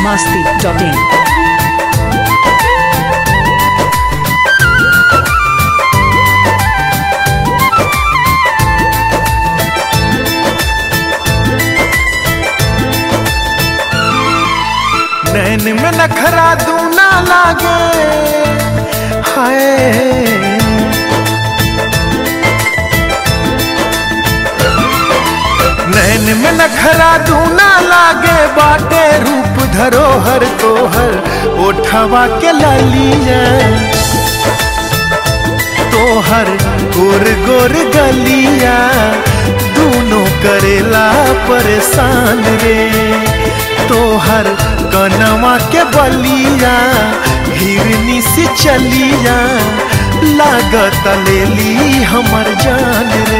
masti.in. नैन में नखरा दूना लागे हाय नैन में नखरा दूना लागे बाटे रूप धरोहर तोहर ओठवा के ललिया तोहर गोर गोर गलिया दूनों करेला परेशान रे तोहर कनवा के बलिया हिरनी से चलिया लागत लेली हमर जान रे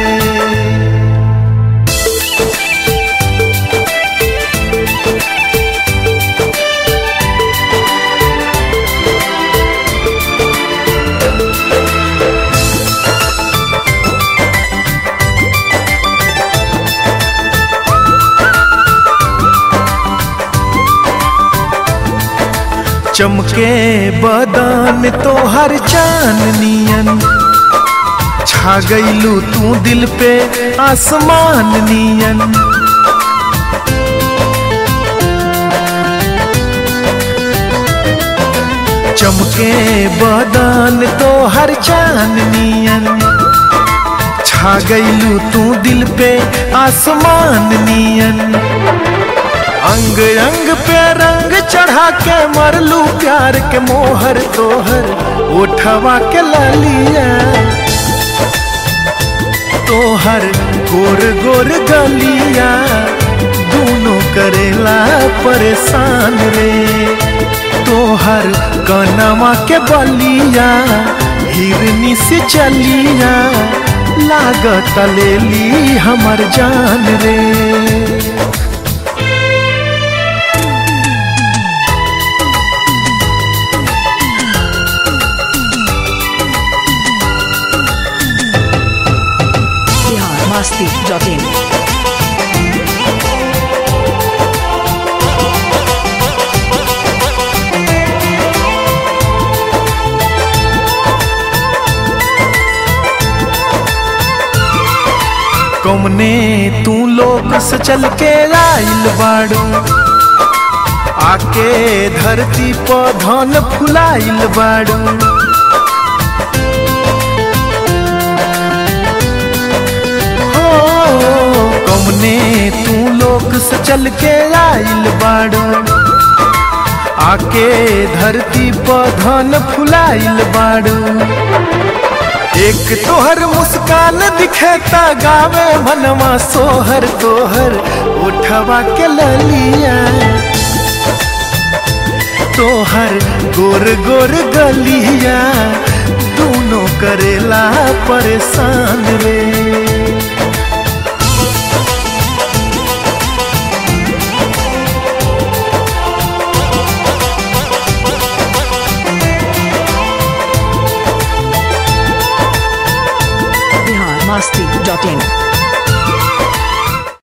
चमके बदन तोहर चांदनियन छा गईलू तू दिल पे आसमान नियन चमके बदन तोहर चांदनियन छा गईलू तू दिल पे आसमान नियन अंग अंग पे रंग चढ़ा के मरलू प्यार के मोहर तोहर उठवा के ललिया तोहर गोर गोर गलिया दोनों करेला परेशान रे तोहर कनवा के बलिया हिरनी से चलिया लागत लेली हमर जान रे Bihar masti.in. कौमने तू लोग से चल के आइल बाड़ू आके धरती पर धन फुलाइल बाड़ू हो कौमने तू लोग से चल के आइल बाड़ू आके धरती पर धन फुलाइल बाड़ू एक तोहर मुस्कान दिखेता गावे मनवा सोहर तोहर उठवा के ललिया तोहर गोर गोर गलिया दोनों करेला परेशान रे